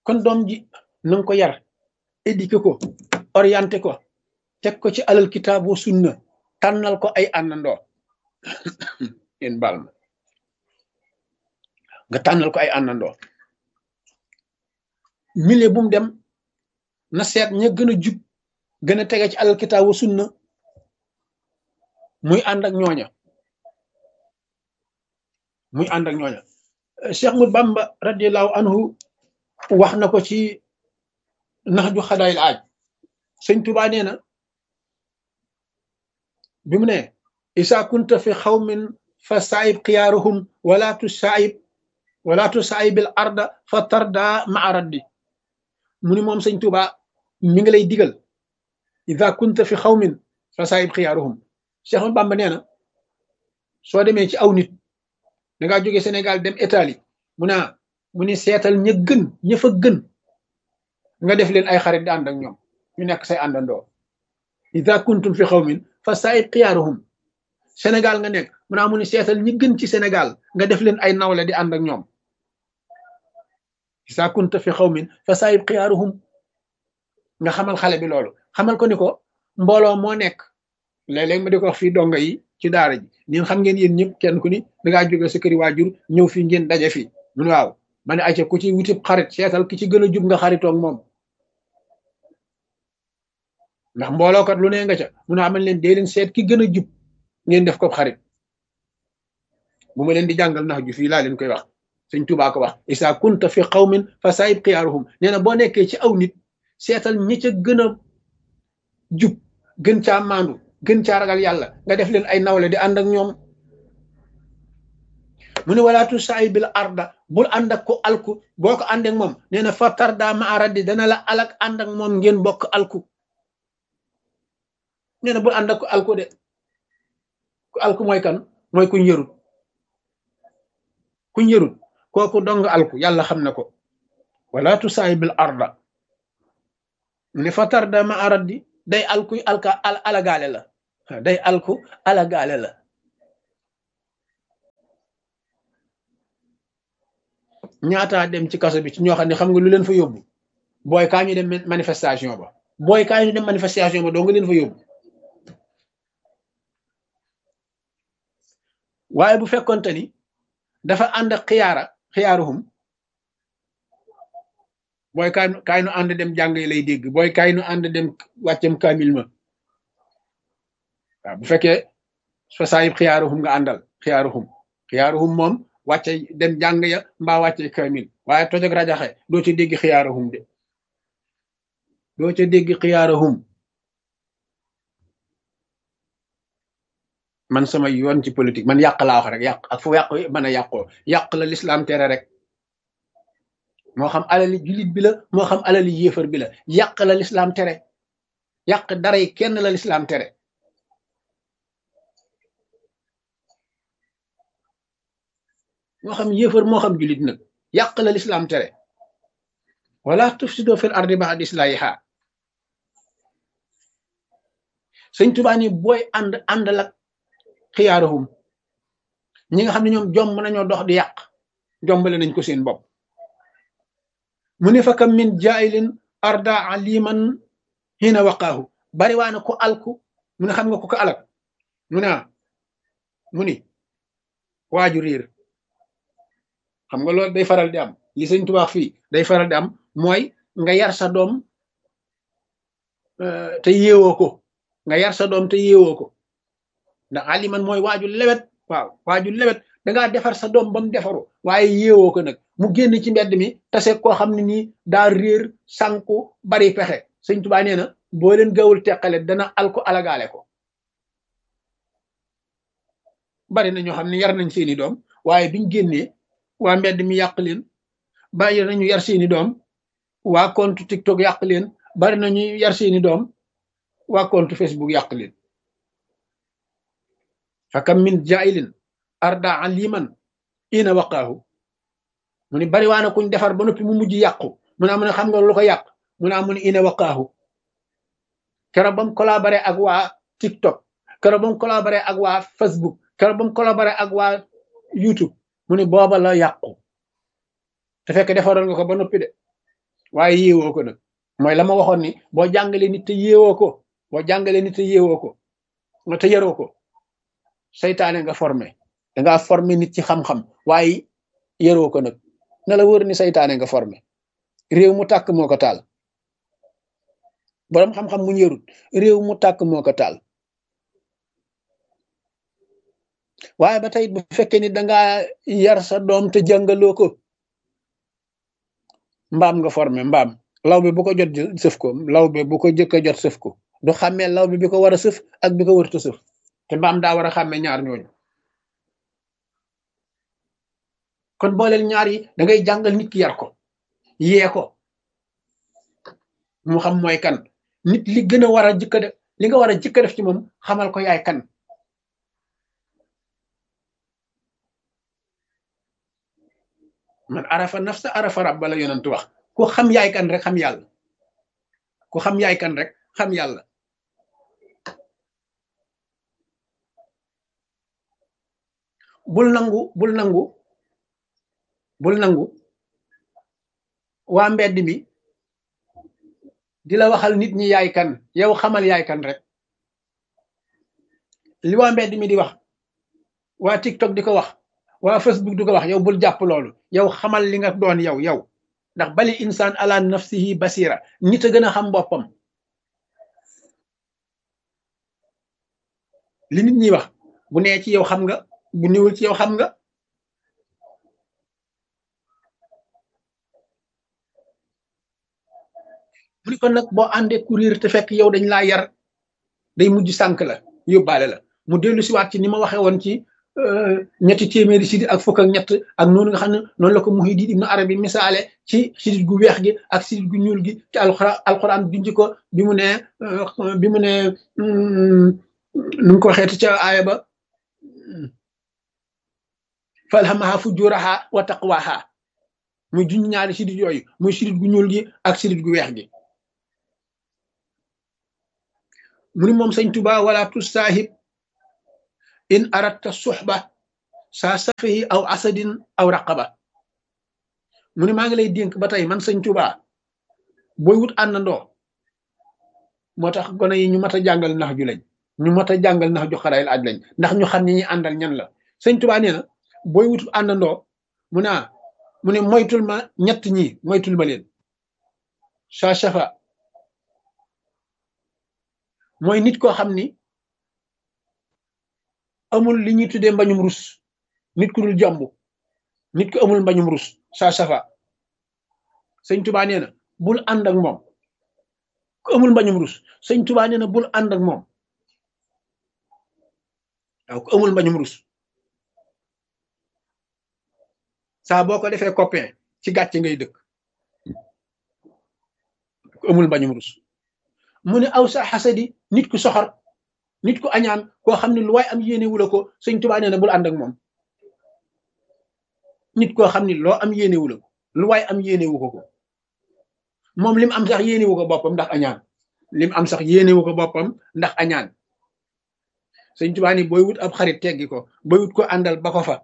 kon doom ji na nga ko yar éduqué ko orienté ko teg ko ci alal kitaabu sunna tànnal ko ay àndandoo yéen baal ma nga tànnal ko ay àndandoo milieu bu mu dem na seet ña gën a jub gën a tege ci alal kitaabu sunna muy ànd ak ñooña muy ànd ak ñooña Cheikh mu Bamba radiallahu anhu wax na ko ci nax ju xadaayil aaj sëñ Tuubaa nee na bi mu ne isa kunta fi xawmin fa saayib xiyaaruhum wala tu saayib wala tu saayibil arda fa tarda maa raddi mu ni moom sëñ Tuubaa mi ngi lay digal isa kunta fi xawmin fa saayib xiyaaruhum Cheikh mu Bamba nee na soo demee ci aw nit da ngaa jóge Sénégal dem Italie mu ne mu ni seetal ña gën ña fa gën nga def leen ay xarit di ànd ak ñoom ñu nekk say àndandoo ida kuntum fi xawmin fa saayib xiyaaruhum Sénégal nga nekk mu naa mu ni seetal ñi gën ci Sénégal nga def leen ay nawle di ànd ak ñoom ida kunta fi xawmin fa saayib xiyaaruhum nga xamal xale bi loolu xamal ko ni ko mbooloo moo nekk léeg-léeg ma di ko wax fii donga yi ci daara ji ñun xam ngeen yéen ñëpp kenn ku ni da ngaa jóge sa këri waajur ñëw fii ngeen daje fii mun waaw ma ne ayca ku ci wutib xarit seetal ki ci gën a jub nga xaritoog moom ndax mboolookat lu ne nga ca mun a amal leen dee leen seet ki gën a jub ngeen def ko xarit bu ma leen di jàngal nax ju fii laa leen koy wax sëñ Tuubaa ko wax isa kunta fi qawmin fa saayib xiyaaruhum nee na boo nekkee ci aw nit seetal ñi ca gën a jub gën caa maandu gën caa ragal yàlla nga def leen ay nawle di ànd ak ñoom mu ne walaatu saay bil arda bul ànd ak ko alku boo ko ànd ak moom nee na fa tarda ma aradi dana la alak ànd ak moom ngeen bokk alku nee na bul ànd ak ko alku de ku alku mooy kan mooy kuñ yërut kuñ yërut kooku dong alku yàlla xam na ko walaatu saay bil arda mu ne fa tarda ma aradi day alku alka alagaale la day alku alagaale la ñaataa dem ci kaso bi ci ñoo xam ne xam nga lu leen fa yóbbu booy kaa ñu dem manifestation ba booy kaa ñu dem manifestation ba doo nga leen fa yóbbu waaye bu fekkonte ni dafa ànd ak xiyaara xiyaaruhum booy kaay kaay nu ànd dem jàng yi lay dégg booy kaay nu ànd dem wàccam kaamil ma waaw bu fekkee fa saayib xiyaaruhum nga àndal xiyaaruhum xiyaaruhum moom wàcce dem jàng ya mbaa wàcce kaamil waaye tojog rajaxe doo ca dégg xiyaaruhum de doo ca dégg xiyaaruhum man sama yoon ci politique man yàq laa wax rek yàq ak fu yàq mën a yàqoo yàq la lislaam tere rek moo xam alali jullit bi la moo xam alali yéefar bi la yàq la lislaam tere yàq dara yi kenn la lislaam tere moo xam yéefar moo xam jullit nag yàq la lislaam tere wala tufsido fil ardi ba'da islahiha sëñ Tuubaa ni booy ànd ànd lak xiyaaruhum ñi nga xam ne ñoom jomb nañoo dox di yàq jombale nañ ko seen bopp mu ne fa kam min jaayilin arda aliman hina waqaahu bari waa na ko alku mu ne xam nga ko ko alak mu ne mu ni waaju riir xam nga loolu day faral di am li sëñ Tuubaa fii day faral di am mooy nga yar sa doom te yeewoo ko nga yar sa doom te yeewoo ko ndax aliman mooy waaju lewet waaw waaju lewet dangaa defar sa doom ba mu defaru waaye yeewoo ko nag mu génn ci mbedd mi tase koo xam ne nii daa réer sànku bari pexe sëñ Tuubaa nee na boo leen gawul teqale dana alko alagaale ko bari na ñoo xam ne yar nañ seeni doom waaye biñ génnee waa mbedd mi yàq leen bari nañu yar seeni doom waa compte TikTok yàq leen bari nañu yar seeni doom waa compte Facebook yàq leen fakam min jailin arda aliman ina waqaahu mu ni bari waa na kuñ defar ba noppi mu mujj yàqu mu ne am ne xam nga lu ko yàq mu ne amu ne ina waqaahu keroog ba mu collaboré ak waa TikTok keroog ba mu collaboré ak waa Facebook keroog ba mu collaboré ak waa YouTube mu ne booba la yàqu te fekk defaroon nga ko ba noppi de waaye yéewoo ko nag mooy la ma waxoon ni boo jàngalee nit te yéewoo ko boo jàngalee nit te yéewoo ko nga te yaroo ko saytaane nga formé dangaa formé nit ci xam-xam waaye yaroo ko nag na la wër ni saytaane nga formé réew mu tàkk moo ko taal boroom xam-xam mu yarut réew mu tàkk moo ko taal waaye ba tey bu fekkee ni dangaa yar sa doom te jàngaloo ko mbaam nga formé mbaam law bi bu ko jot sëf ko law bi bu ko jëkk a jot sëf ko du xàmmee law bi bi ko war a sëf ak bi ko wërta sëf te mbaam daa war a xàmmee ñaar ñooñu kon booleel ñaar yi da ngay jàngal nit ki yar ko yee ko mu xam mooy kan nit li gën a war a jëkka def li nga war a jëkka def ci moom xamal ko yaay kan man arafa nafsa arafa rabba la yonent wax ku xam yaay kan rek xam yàlla ku xam yaay kan rek xam yàlla bul nangu bul nangu bul nangu waa mbedd mi di la waxal nit ñi yaay kan yow xamal yaay kan rek li waa mbedd mi di wax waa TikTok di ko wax waa Facebook di ko wax yow bul jàpp loolu yow xamal li nga doon yow yow ndax bali insaan ala nafsihi basira nit a gën a xam boppam li nit ñi wax bu nee ci yow xam nga bu niwul ci yow xam nga mu ni kon nag boo àndee courir te fekk yow dañ laa yar day mujj sànk la yóbbaale la mu dellu siwaat ci ni ma waxee woon ci ñetti téeméeri sidit ak fukk ak ñett ak noonu nga xam ne noonu la ko Muhyiddin Ibn Arabi misaale ci sidit gu weex gi ak sidit gu ñuul gi ci alxuraan alxuraan junj ko bi mu ne bi mu ne nu mu ko waxeeti ca aaya ba falhamaha fujuraha wa taqwaha muy junj ñaari sidit yooyu muy sidit gu ñuul gi ak sidit gu weex gi mu ni moom sëñ Tuba wala tusaahib in aratta suxba saa safihi aw asadin aw raqaba mu ne maa ngi lay dénk ba tey man sëñ Tuba booy wut àndandoo moo tax gone yi ñu mat a jàngal nax ju lañ ñu mat a jàngal nax ju xarayil aj lañ ndax ñu xam ni ñi àndal ñan la sëñ Tuba nee na booy wut àndandoo mu ne mu ne moytul ma ñett ñi moytul ma leen saa safa mooy nit koo xam ni amul li ñuy tuddee mbañum rus nit ku dul jàmb nit ku amul mbañum rus saa safa sëñ tubaa nee na bul ànd ak moom ku amul mbañum rus sëñ tubaa nee na bul ànd ak moom waaw ku amul mbañum rus saa boo ko defee copain ci gàcce ngay dëkk ku amul mbañum rus mu ne aw sa xasadi nit ku soxor nit ku añaan koo xam ne lu waay am yéene wula ko sëñ tubaa nee na bul ànd ak moom nit koo xam ne loo am yéene wula ko lu waay am yéene wu ko ko moom lim am sax yéene wu ko boppam ndax añaan lim am sax yéene wu ko boppam ndax añaan sëñ tubaa ni booy wut ab xarit teggi ko booy wut ko àndal ba ko fa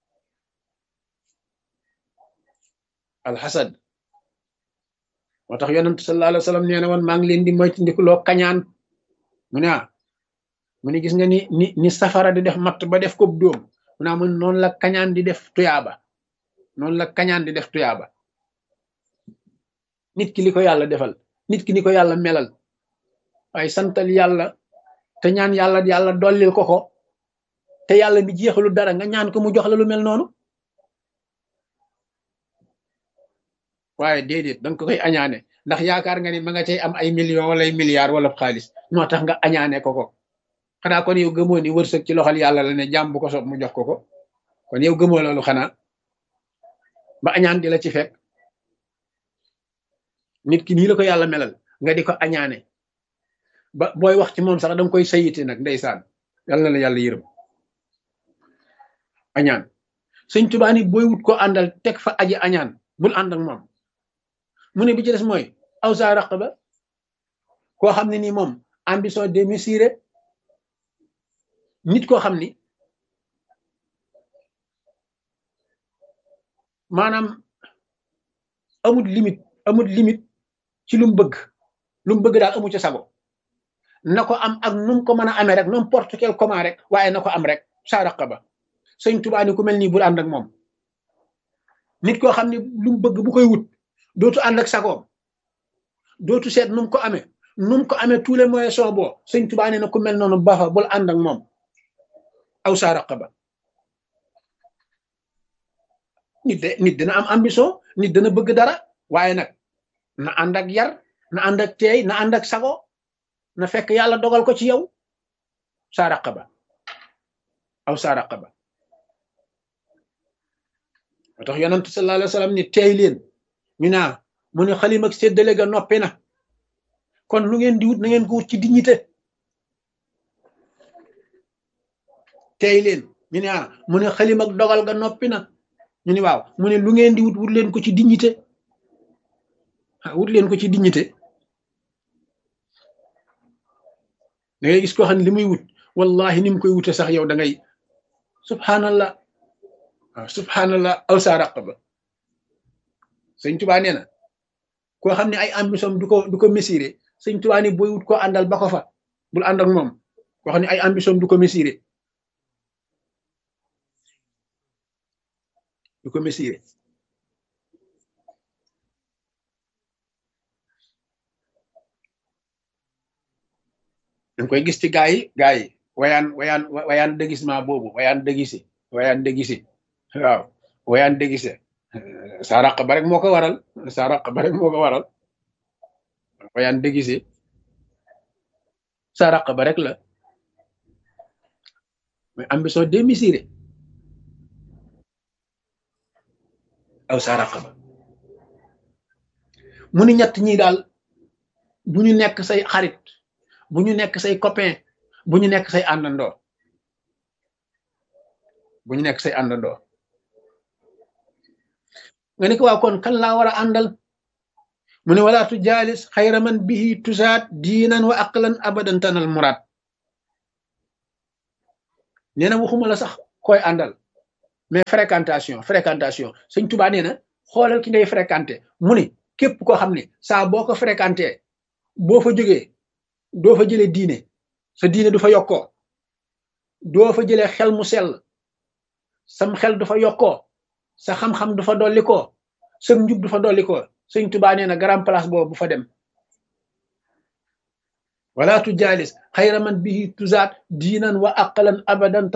alxasad moo tax yonent sallallahu alayhi wa sallam nee na woon maa ngi leen di moytandikuloo kañaan mu ne ah mu ne gis nga ni ni ni safara di def matt ba def ko dóom mu ne mun noonu la kañaan di def tuyaaba noonu la kañaan di def tuyaaba nit ki li ko yàlla defal nit ki ni ko yàlla melal waaye santal yàlla te ñaan yàlla yàlla dollil ko ko te yàlla mi jeexalu dara nga ñaan ko mu jox la lu mel noonu waaye déedéet danga ko koy añaane ndax yaakaar nga ni ma nga cay am ay millions wala ay milliards wala xaalis moo tax nga añaane ko ko xanaa kon yow gëmoo ni wërsëg ci loxol yàlla la ne jàmm bu ko sob mu jox ko ko kon yow gëmoo loolu xanaa ba añaan di la ci fekk nit ki nii la ko yàlla melal nga di ko añaane ba booy wax ci moom sax danga koy sayite nag ndeysaan yàlla na la yàlla yërëm añaan sëñ Tuubaa ni booy wut ko àndal teg fa aji añaan bul ànd ak moom mu ne bi ci des mooy aw sa raqaba koo xam ne nii moom ambition démesurée nit koo xam ni maanaam amul limite amul limite ci lu mu bëgg lu mu bëgg daal amu ca sago na ko am ak nu mu ko mën a amee rek n'importe quel comment rek waaye na ko am rek saa raqaba sëñ Tuubaa ni ku mel nii bul ànd ak moom nit koo xam ne lu mu bëgg bu koy wut dootu ànd ak sagoom dootu seet nu mu ko amee nu mu ko amee tous les moyens sont bons sëñ Tuubaa nee na ku mel noonu baaxa bul ànd ak moom aw saa raqaba nit de nit dina am ambition nit dana bëgg dara waaye nag na ànd ak yar na ànd ak teey na ànd ak sago na fekk yàlla dogal ko ci yow saa raqaba aw saa raqaba moo tax yonent sallallahu alayhi wa sallam ni teey leen ñu naa mu ne xalim ak séddale ga noppi na kon lu ngeen di wut na ngeen ko wut ci dignité teey leen ñu ne ah mu ne xalim ak dogal ga noppi na ñu ni waaw mu ne lu ngeen di wut wut leen ko ci dignité wut leen ko ci dignité da ngay gis koo xam ne li muy wut wallahi ni mu koy wute sax yow da ngay subhanallah waaw subhanallah aw saa raqaba sëñ tubaa nee na koo xam ne ay ambition du ko du ko mesurer sëñ tubaa ni booy wut koo àndal ba ko fa bul ànd ak moom koo xam ne ay ambition du ko mesurer du ko mesurer da koy gis ci gaa yi gaa yi wayaan wayaan wayaan déguisement boobu wayaan déguisé wayaan déguisé waaw wayaan déguisé saa raq ba rek moo ko waral saa raq ba rek moo ko waral wayaan déguisé saa raq ba rek la mais ambition démesurée aw saa raq ba mu ni ñett ñi daal bu ñu nekk say xarit bu ñu nekk say copain bu ñu nekk say àndandoo bu ñu nekk say àndandoo nga ne ko waaw kon kan laa war a àndal mu ne wala tu jaalis xayra man bihi tusaat diinan wa aqlan abadan tanal muraad nee na waxuma la sax koy àndal mais fréquentation fréquentation sëñ Tuubaa nee na xoolal ki ngay fréquenté mu ne képp koo xam ne saa boo ko fréquenté boo fa jógee doo fa jëlee diine sa diine du fa yokkoo doo fa jëlee xel mu sell sam xel du fa yokkoo sa xam-xam du fa dollikoo sa njub du fa dollikoo sëñ Tuubaa nee na grand place boobu bu fa dem wala tu jaalis xayra man bihi tuzaat diinan wa aqalan abadan